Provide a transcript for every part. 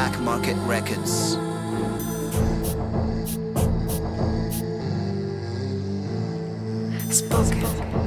Black Market Records. Spoken.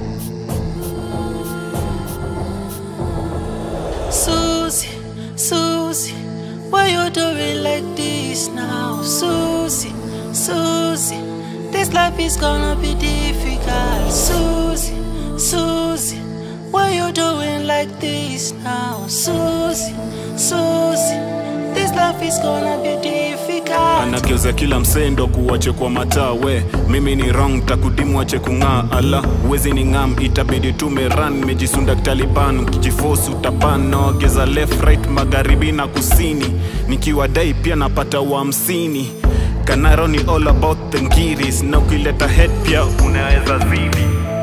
Susie, Susie, why you doing like this now? Susie, Susie, this life is gonna be difficult. Susie, Susie, why you doing like this now? Susie, Susie, this life is gonna be difficult. anageuza kila msendo kuwache kwa matawe mimi ni wrong takudimu wache kung'aa ala uwezi ni ngam itabidi tumeran mejisunda taliban kijifosu utaban naogeza left right magharibi na kusini nikiwa dai pia napata wa hamsini kanaro ni all about the ngiris na ukileta head pia unaweza zidi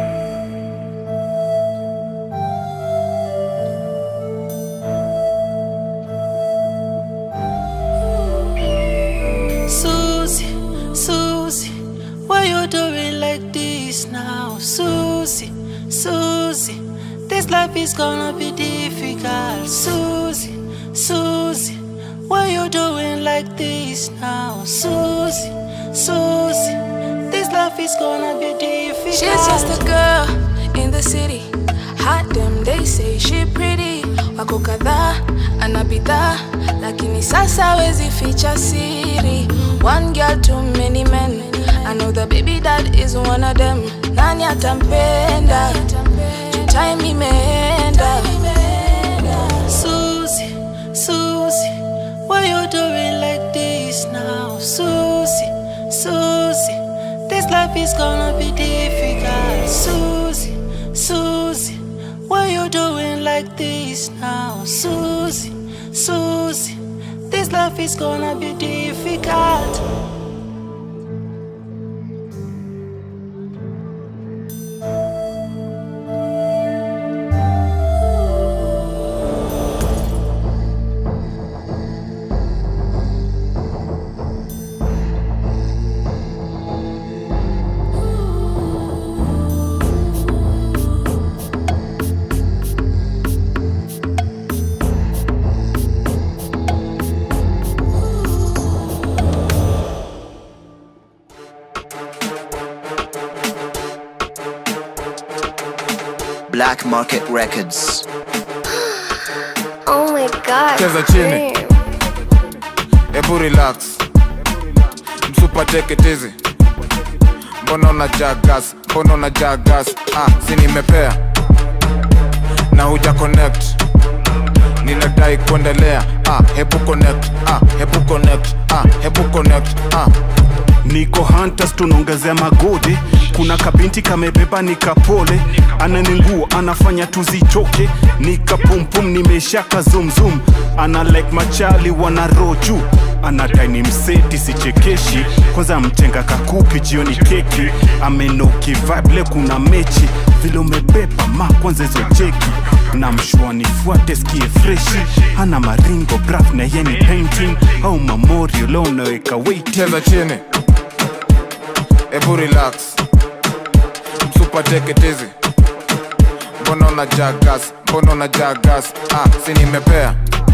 Susie, Susie, why you doing like this now? Susie, Susie, this life is gonna be difficult. Susie, Susie, why you doing like this now? Susie, Susie, this life is gonna be difficult. She's just a girl in the city. Hot damn, they say she pretty. Wako kadhaa ana bidhaa, lakini sasa wezi ficha siri. One girl, too many men. I know the baby dad is one of them. Nani atampenda? Juu time imeenda. Susie, Susie, why you doing like this now? Susie, Susie, this life is gonna be difficult. Susie, Susie, why you doing like this now? Susie, Susie, this life is gonna be difficult. Black Market Records. Oh my god. Cheza chini. damn. Ebu relax, msupa take it easy. Mbona unajaa gas? Mbona unajaa gas? Ah, si nimepea na huja connect, ninadai kuendelea. Ah, hebu connect. Ah, hebu connect. Ah, hebu connect. Ah. niko hunters tunaongezea magode kuna kabinti kamebeba nikapole ananingua anafanya tuzichoke nikapumpum nimeshaka zumzum ana like machali wana roho juu anadai ni mseti sichekeshi kwanza mtenga kakupi jioni keki amenoki vibe kuna mechi vile umebeba ma kwanza hizo cheki na mshua nifuate skie freshi ana maringo graf na yeni painting au mamorio leo unaweka waiting cheza chini ebu relax msupa take it easy mbona unajaa gas mbona unajaa gas ah, si nimepea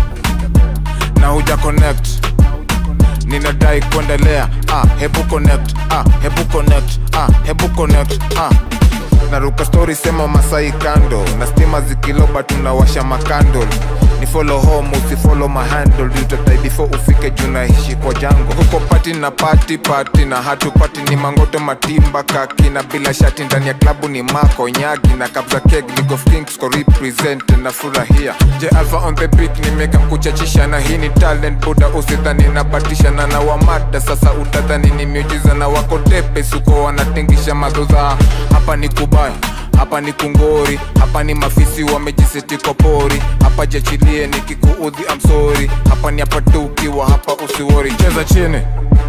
na huja connect ninadai kuendelea ah, hebu connect ah, hebu connect ah, hebu connect ah. naruka story sema masai kando na stima zikiloba tunawasha makandol ni follow home usifolo mahandle utatai before ufike juu naishi kwa jango huko pati na pati pati na hatupati ni mangoto matimba kaki na bila shati ndani ya klabu ni mako nyagi na kabza keg League of Kings ko represent na furahia je alpha on the beat nimeka kuchachisha na hii ni talent buda usidhani nabatisha na na wamada sasa utadhani ni miujiza na wako tepe suko wanatingisha madhodhaa hapa ni kubaya hapa ni kungori hapa ni mafisi wamejiseti kwa pori hapa jachilie nikikuudhi amsori hapa ni hapa tu ukiwa hapa usiwori cheza chini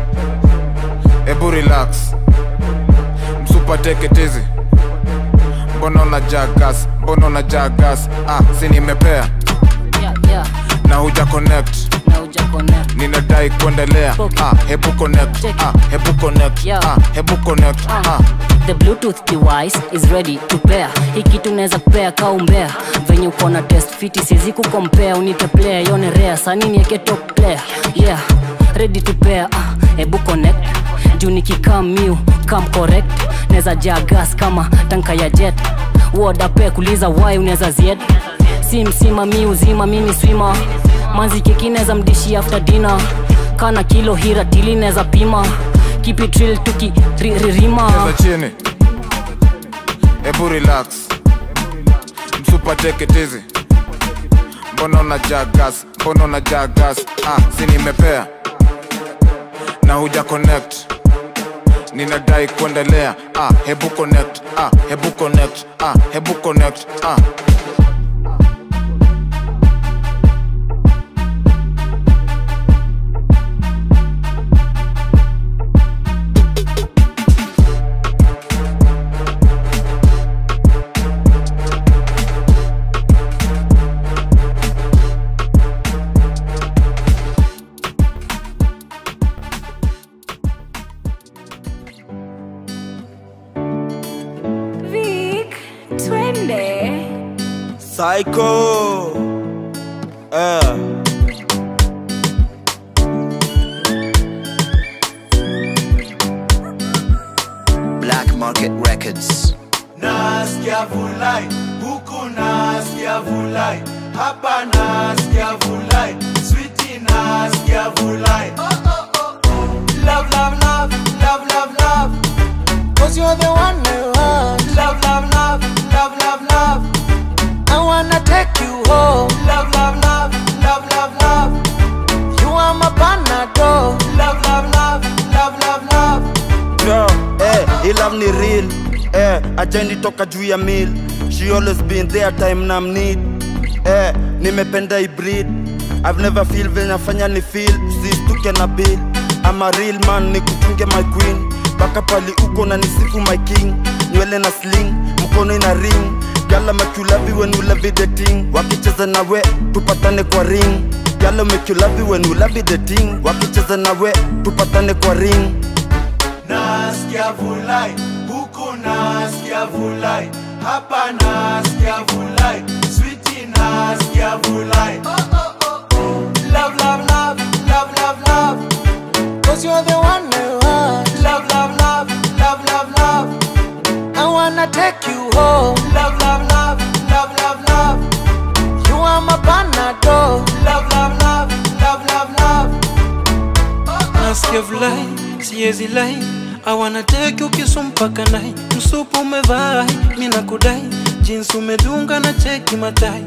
ebu relax msupa teketezi mbona unajaa gas mbona unajaa gas ah, si nimepea yeah, yeah. na huja connect na uja connect ninadai kuendelea Okay. ah, hebu connect Check it. ah, hebu connect Yeah. ah, hebu connect ah. the bluetooth device is ready to pair hii kitu unaweza kupea kaumbea venye uko na test fiti siwezi kukompea unite player yone rea sanini yake top player yeah ready to pair ah, ebu connect juu nikikam miu kam correct neza jaa gas kama tanka ya jet wodape kuliza wai unaweza zied si msima mi uzima mimi swima manzi keki neza mdishi after dinner kana kilo hira tili neza pima kipitril tukiririma cheza chini hebu relax msupa teketizi mbona unajaa gas mbona unajaa gas ah, si nimepea na huja connect ninadai kuendelea ah, hebu connect ah, hebu connect ah, hebu connect ah. Vic, twende. Psycho. Eh. Black Market Records. nasikia vulai huku nasikia vulai hapa nasikia vulai switi nasikia vulai love love love love love love cause you're the one I want love love love love love love I wanna take you home love love love love love love you are my panadol love love love love love love Yo, eh, hii love ni real eh, ajendi toka juu ya mil she always been there time na need eh, nimependa hybrid I've never feel venye fanya ni feel sistuke na bill I'm a real man nikutunge my queen mpaka pali uko na nisifu my king nywele na sling mkono ina ring gala make you love it when you love it the thing wakicheza na we tupatane kwa ring gala make you love it when you love it the thing wakicheza na we tupatane kwa ring nasikia vulai huku nasikia vulai hapa nasikia vulai switi nasikia vulai love love love love love love cause you're the one I want love love love love love love I wanna take you home love love love love love love you are my panadol love love love love love love nasikia vulai siezi lai awana teke ukisu mpaka nai msupu umevai mina kudai jinsi umedunga na cheki matais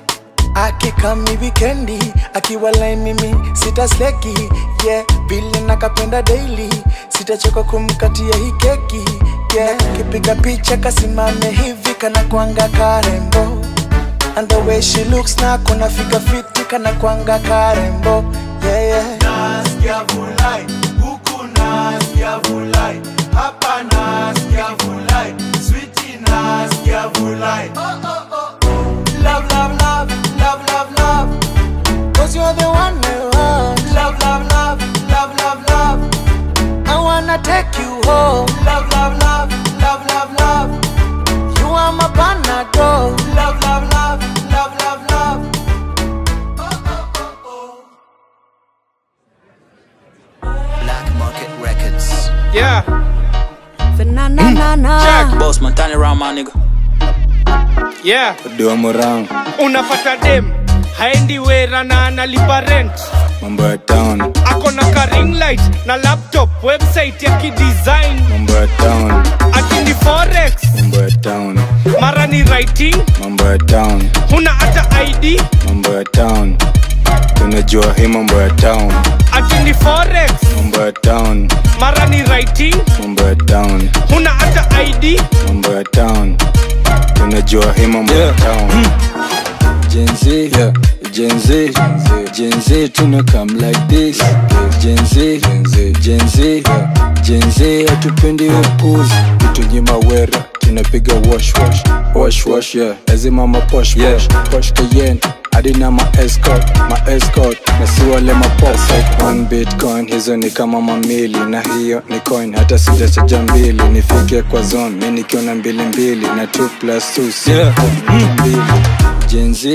akikami wikendi akiwalai mimi sitasleki yeah vile nakapenda daily sitachoka kumkatia hii keki yeah kipiga picha kasimame hivi kana kwanga karembo and the way she looks na kuna fika fiti kana kwanga karembo yeah, yeah. nasikia vulai huku nasikia vulai hapa nasikia vulai switi nasikia vulai love, love, love, love, love, love. Cause you're the one I want. Love, love, love, love, love, love. I wanna take you home. Love, love, love, love, love, love. You are my panadol. Love, love, love, love, love, love. Black Market Records. Yeah, Fa-na-na-na-na. Jack. Boss man, turn around, my nigga. yeah. Dua Murang, Unapata dem haendi wera na analipa rent, mambo ya town, ako na ka ring light na laptop, website ya kidesign, mambo ya town, akini forex, mambo ya town, mara ni writing, mambo ya town, huna hata ID, mambo ya town. Tunajua hii mambo ya town, akini forex, mambo ya town, mara ni writing, mambo ya town, huna hata ID, mambo ya town. Tunajua hii mambo ya town. Gen Z, yeah. Gen Z, Gen Z, tuna come like this. Gen Z, Gen Z, Gen Z, hatupendi upuzi, kutunyima wera, tunapiga wash wash, wash wash, yeah. Lazima ma posh posh, posh Cayenne, hadi na ma escort, ma escort, na si wale ma pop. One bitcoin, hizo ni kama mamili, na hiyo ni coin, hata sijachaja mbili, nifike kwa zone, mi nikiona mbili mbili, na 2 plus 2 si mbili. Gen Z,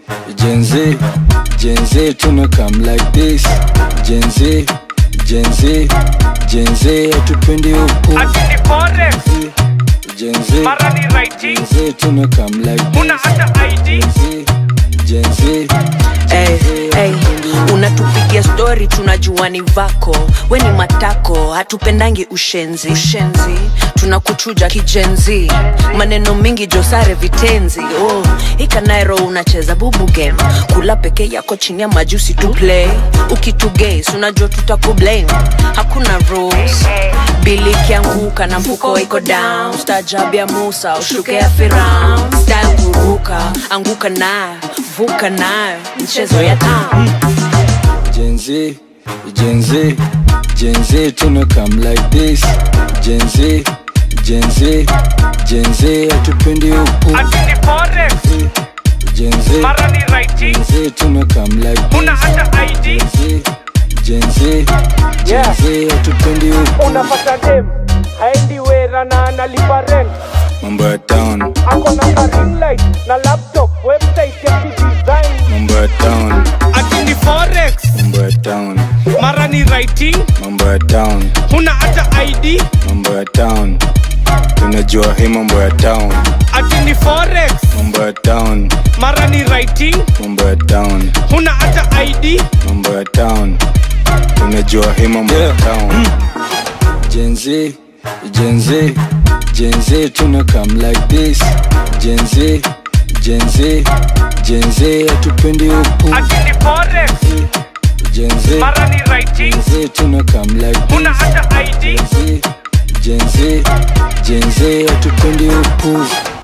Gen Z, Gen Z, tuna come like this. Gen Z, Gen Z, Gen Z, hatupendi huku. Ati forex Gen Z, mara ni writing Gen Z, tuna come like una this. hata ID Gen Z, Hey, hey, unatupigia stori tunajua ni vako we ni matako hatupendangi ushenzi ushenzi tunakuchuja kijenzi maneno mingi josare vitenzi oh, ikanairo unacheza bubu game kula peke yako chini ya majusi tu play ukituges unajua tutakublame hakuna rules bili ikianguka na mfuko iko down stajab ya musa ushuke ya firaun style kuruka anguka nayo vuka nayo mchezo ya town Gen Z, Gen Z, Gen Z, tuna come like this. Gen Z, Gen Z, Gen Z, hatupendi huku. ati ni forex Gen Z, mara ni writing Gen Z, tuna come like una this. hata ID Gen Z, Gen Z, hatupendi huku. unapata dem haendi wera na analipa rent Mambo ya town, ako na ka ring light na laptop website ya kidesign mambo ya town, ati ni forex mambo ya town, mara ni writing mambo ya town, una hata ID mambo ya town. Tunajua hii mambo ya town, ati ni forex mambo ya town, mara ni writing mambo ya town, una hata ID mambo ya town. Tunajua hii mambo ya town. Gen Z, Gen Z, Gen Z, tuna come like this. Gen Z, Gen Z, Gen Z, hatupendi huku. ati ni forex Gen Z, mara ni writing Gen Z, tuna come like una this. hata ID Gen Z, Gen Z, Gen Z, hatupendi huku.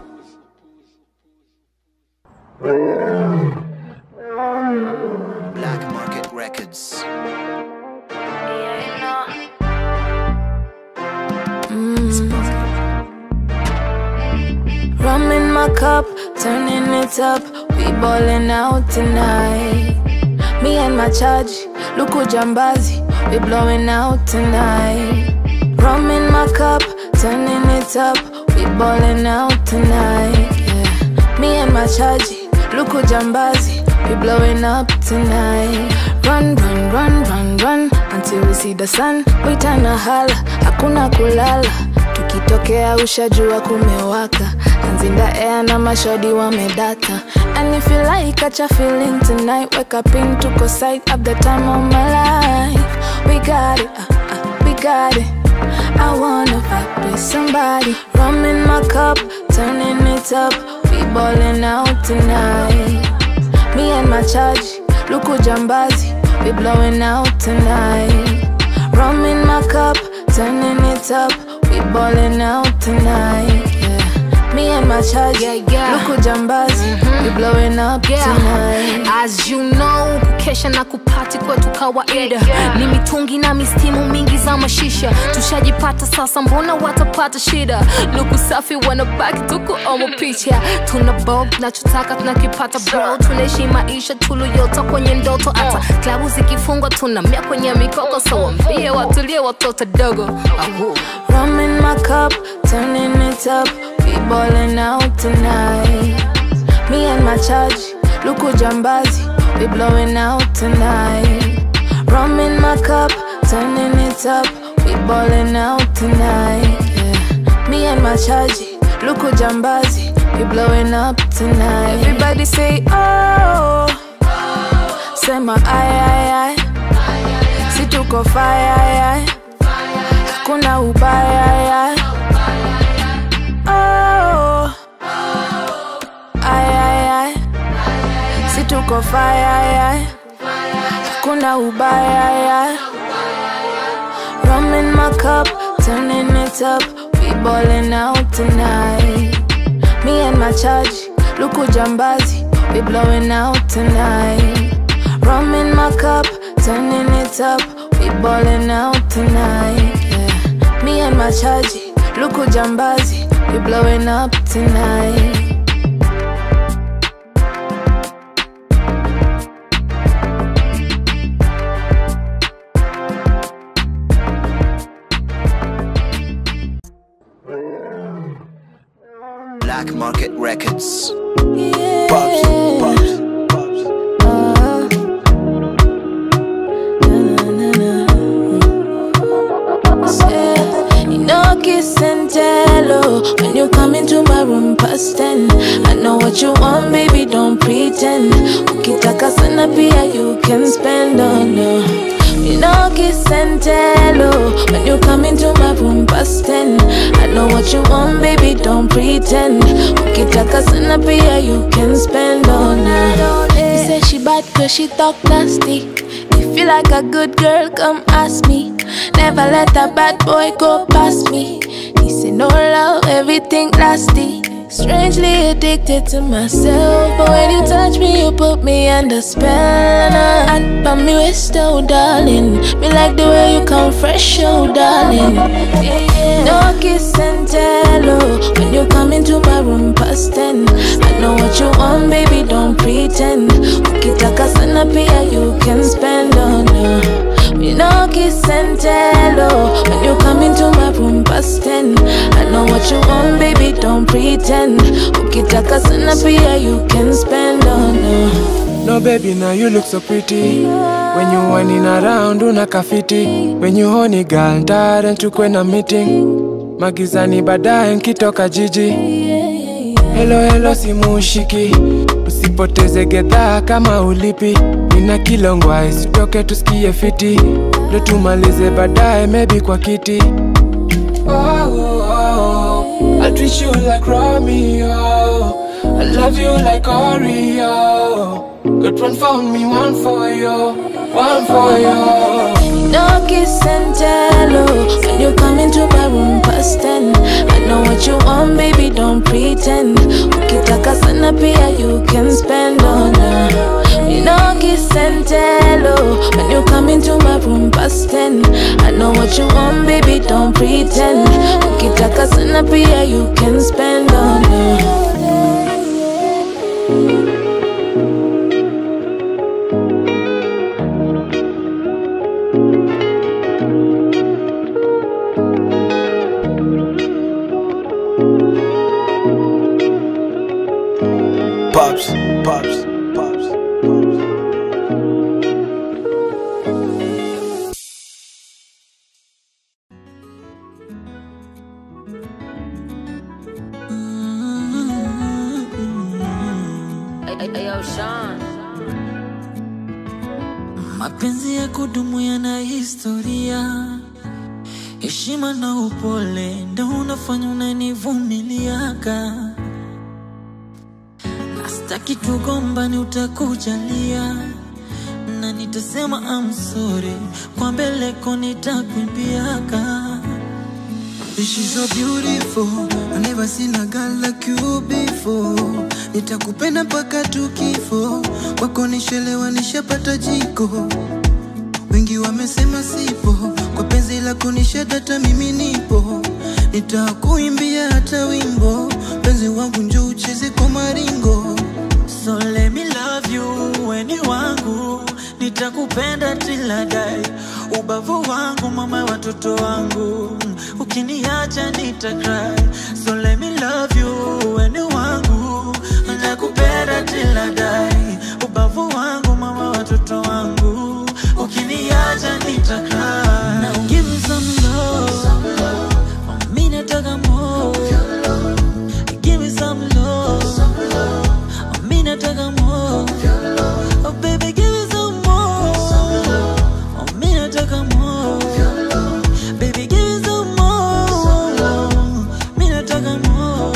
Black Market Records. Rum in my cup, turning it up. We ballin' out tonight. Me and my charge, Luku Jambazi. We blowing out tonight. Rum in my cup, turning it up. We ballin' out tonight. Yeah. Me and my charge, Luku Jambazi. We blowing up tonight. Run, run, run, run, run until we see the sun. We turn a holla, hakuna kulala. Tukitokea ushajua kumewaka. Hands in the air na mashodi wamedata. And if you like, catch a feeling tonight. Wake up in tuko side of the time of my life. We got it, uh, uh, we got it. I wanna vibe with somebody. Rum in my cup, turning it up. We ballin' out tonight. Me and my charge, Luku Jambazi, we blowing out tonight. Rum in my cup, turning it up, we ballin' out tonight. Yeah. Me and my charge, Yeah, yeah. Luku Jambazi, we blowing up tonight. As you know, kukesha na kupati kwetu kawaida ni mitungi na mistimu mingi za mashisha tushajipata sasa mbona watapata shida luku safi wanabaki tuko omo picha tuna bob nachotaka tunakipata bro tunaishi maisha tuluyota kwenye ndoto hata klabu zikifungwa tunamia kwenye mikoko so wambie watulie watoto dogo Ahu. Rum in my cup, turning it up, we ballin' out tonight. Me and my charge, Luku Jambazi, we blowing out tonight. Rum in my cup, turning it up, we ballin' out tonight. Yeah. Me and my charge, Luku Jambazi, we blowing up tonight. Everybody say oh, say my aye aye aye, si tuko fire aye aye. Kuna ubaya ya Oh Ay ay ay Si tuko fire ya Kuna ubaya ya Rum in my cup Turning it up We ballin' out tonight Me and my charge Luku Jambazi We blowing out tonight Rum in my cup Turning it up We ballin' out tonight yeah. Me and my charge Luku Jambazi We blowing up tonight Black Market Records. Pops, pops. hello. When you come into my room past ten, I know what you want, baby, don't pretend. Ukitaka sana pia you can spend on no. You know kiss and tell oh, When you come into my room past ten I know what you want, baby, don't pretend Ukitaka sana pia you can spend on her He said she bad cause she talk nasty If you like a good girl, come ask me Never let a bad boy go past me He said no love, everything nasty Strangely addicted to myself But when you touch me, you put me under spell And by me waist, oh darling Me like the way you come fresh, oh darling No kiss and tell, oh When you come into my room past ten I know what you want, baby, don't pretend Ukitaka sana pia, you can spend on her you know kiss and tell oh When you come into my room past ten I know what you want baby don't pretend Ukitaka sana pia you can spend on her No baby now you look so pretty When you whining around unakafiti When you honey girl ntare nchukwe na meeting Magizani baadaye nkitoka jiji Hello hello simushiki Usipoteze gedhaa kama ulipi Nina kilongwa isitoke tusikie fiti Ndo tumalize baadaye maybe kwa kiti oh, oh, oh. I'll treat you like Romeo I love you like Oreo Good one for me, one for you One for you No kiss and tell oh When you come into my room past ten I know what you want baby don't pretend Ukitaka sana pia you can spend on her You know kiss and tell oh When you come into my room past ten I know what you want baby don't pretend Ukitaka sana pia you can spend on her Pops, pops, pops. Mapenzi ya kudumu yana historia, heshima na upole ndo unafanya unanivumiliaka. Nastaki tugombani, utakujalia na nitasema I'm sorry, kwa mbeleko nitakwimbiaka. She's so beautiful I never seen a girl like you before Nitakupenda mpaka tukifo Kwako nishelewa nishapata jiko Wengi wamesema sipo Kwa penzi lako nishadata mimi nipo Nitakuimbia hata wimbo Penzi wangu njoo ucheze kwa maringo So let me love you, weni wangu, nitakupenda till I die. Ubavu wangu mama, watoto wangu, ukiniacha nita cry. So let me love you, weni wangu, nitakupenda till I die. Ubavu wangu mama, watoto wangu, ukiniacha nita cry. Now give me some love, mimi nataka more. Give me some love. Me nataka more. Oh baby, give me some more. Oh, me nataka more. Baby, give me some more. Me nataka more.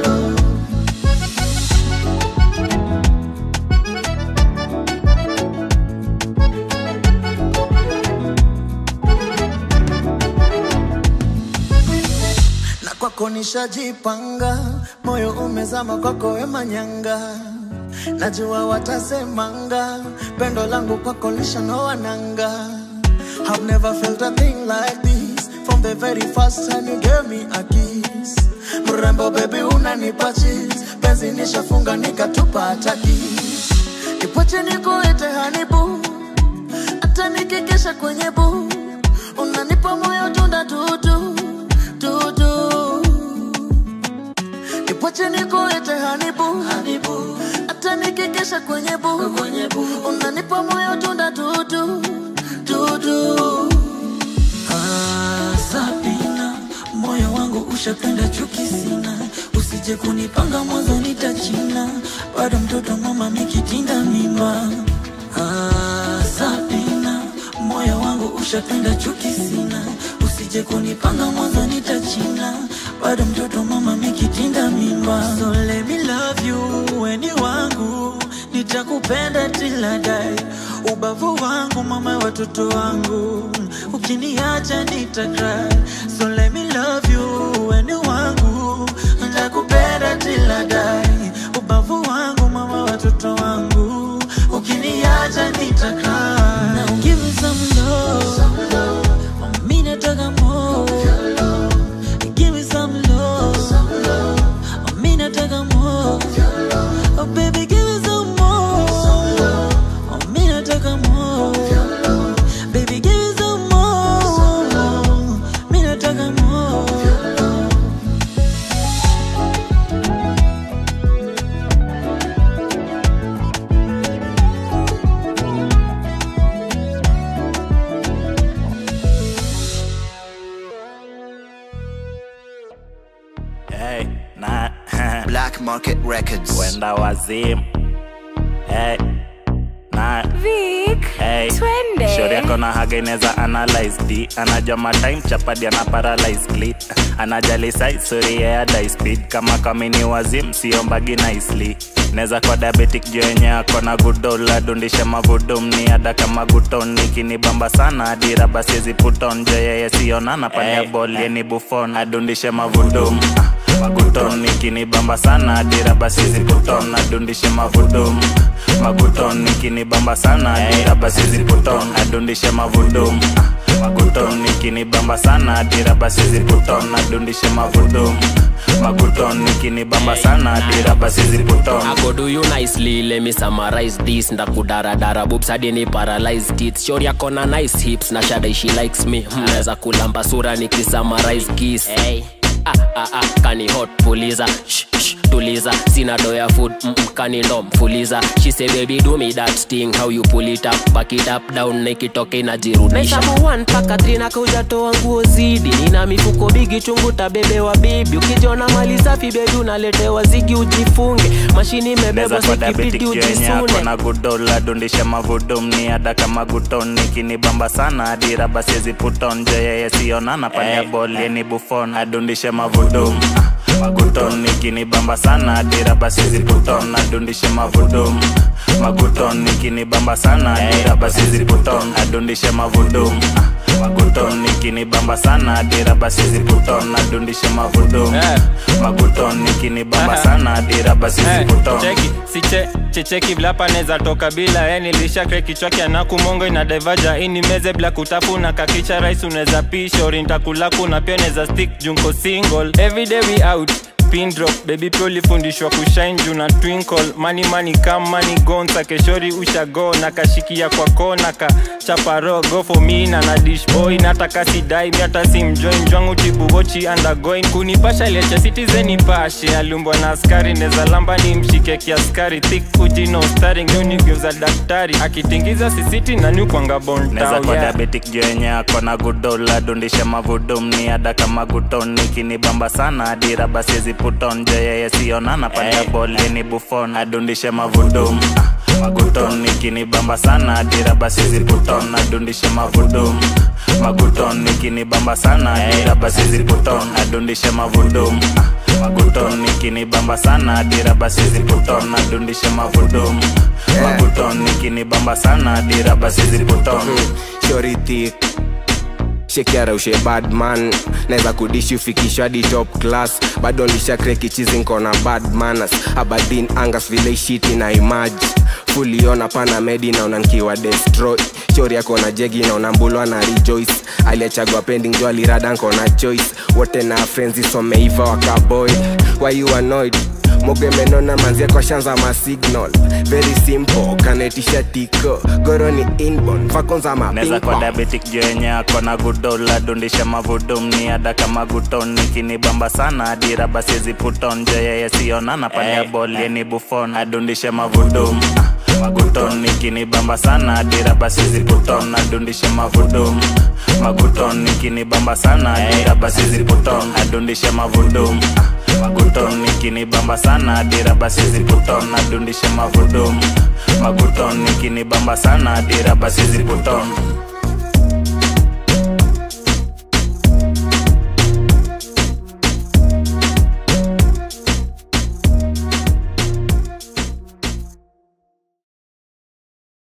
na kwako nishajipanga, moyo umezama kwako we manyanga, najua watasemanga, pendo langu kwako lishanoa nanga. I've never felt a thing like this from the very first time you gave me a kiss. Mrembo baby unanipa chills, penzi nishafunga nikatupa hata kiss. Nipoche nikuite hanibu, hata nikikesha kwenye bu, unanipa moyo tunda tutu tutu Nipoche nikuite hanibu hata nikikesha kwenye bu unanipa moyo tunda tutu tutu Ah, Sabina, moyo wangu ushapenda chuki sina usije kunipanga mwanzo nitachina bado mtoto mama mikitinda mimba ah, Sabina moyo wangu ushapenda chuki sina usije kunipanga mwanzo nitachina bado mtoto mama mikitinda mimba so let me love you weni wangu nitakupenda till I die ubavu wangu mama watoto wangu ukiniacha nitakry so let me love you weni wangu nitakupenda till I die ubavu wangu mama watoto wangu ukiniacha nitakry Now give me some love mimi nataka more give me some love mimi nataka more oh baby give me some more mimi nataka more baby give me some more mimi nataka more Hey, na Black Market Records. Wenda wazimu. Hey, na Vic, hey. twende. Shauri yako na haga inaweza analyze d anajua matime chapadi ana paralyze clit anajali size sorry yeah die speed kama kamini wazim siombagi nicely neza kwa diabetic juu yenye ako na gudola dundisha mavudum ni ada kama guton nikinibamba sana adira basiezi puton jo yeye sionana panya hey. bol yeni bufon adundishe mavudum ah maguton nikinibamba sana adira basiezi puton adundishe mavudum maguton nikinibamba sana adira basiezi puton adundishe mavudum ah, maguton nikinibamba sana adira basiezi puton adundishe mavudum maguton nikinibamba sana adira basiezi puton I go do you nicely, let me summarize this ndakudaradara boobs hadi ni paralyze teeth shori yako na nice hips na shada she likes me Hmm, naweza kulamba sura nikisummarize kiss hey. ah, ah, ah, kani hot puliza shh, shh, tuliza sina doya food mm, mm, kani ndo mfuliza she say baby do me that thing how you pull it up back it up down nikitoke inajirudisha Nahesabu one mpaka three na kaujatoa nguo zidi nina mifuko bigi chungu tabebewa bibi ukijona mali safi bebi unaletewa zigi ujifunge mashini neza imebebwa kwa diabetic sikipiti juu yenye ako ujisune na gudola dundisha mavudum ni ada kama guton nikinibamba sana adira basiezi puton jo yeye sionana panya Hey. bol yeni bufon adundishe mavudum Ah, maguton nikinibamba sana adira basiezi puton adundishe mavudum maguton nikinibamba sana adira basiezi puton adundishe mavudum Ah, maguton nikinibamba sana adira basiezi puton adundishe mavudum maguton nikinibamba sana adira basiezi Eh, puton cheki siche checheki vlapa neza toka bila eh, nilisha kre kichwa kiana kumongo ina devaja ini meze bila kutafuna kakicha rais unaweza pisha orintakulaku na pia neza stick junko single everyday we out pin drop baby pia ulifundishwa kushine juu na twinkle mani mani kam mani gonsa keshori ushago na kashikia kwa kona ka chaparo go for me na na dish boy nataka sidai mi hata simjoin jwangu tibuwochi undergoing kunipasha lecha citizen nipashe alumbwa na askari neza lamba ni mshike kiaskari thick uji no starring unigeuza daktari akitingiza sisiti na nyukwanga bon neza town, kwa yeah. diabetic juu yenye ako na gudola dundisha mavudum ni ada kama guton nikinibamba sana adira basiezi puton jo yeye sionana panya bol yeni bufon adundishe mavudum Ah, maguton nikinibamba sana adira basiezi puton adundishe mavudum maguton nikinibamba sana adira basiezi puton adundishe mavudum Ah, maguton nikinibamba sana adira basiezi puton adundishe mavudum maguton nikinibamba sana adira basiezi puton shori thick shekiara ushe badman naweza kudishi ufikishwa hadi top class bado lishakreki na bad manners abadin angas vile shiti na imaji fuliona pana medi naona nkiwa destroy shori yako na jegi naona mbulwa na rejoice aliachagua pending jo alirada nkona choice wote na frenzi someiva wakaboy why you annoyed mogemenona manzia kwa shanza masignal very simple kanetisha tiko goroni inbon vakonza neza kwa mapingpong diabetic juu yenye ako na gudola dundisha mavudum ni ada kama guton nikinibamba sana adira basiezi puton jo yeye sionana panya Hey. bol yeni bufon adundishe mavudum Ah, maguton ikinibamba sana dira basi ziputon adundishe mavudum maguton ikinibamba sana dira basi ziputon adundishe mavudum maguton ikinibamba sana dira basi ziputon adundishe mavudum maguton ikinibamba sana dira basi ziputon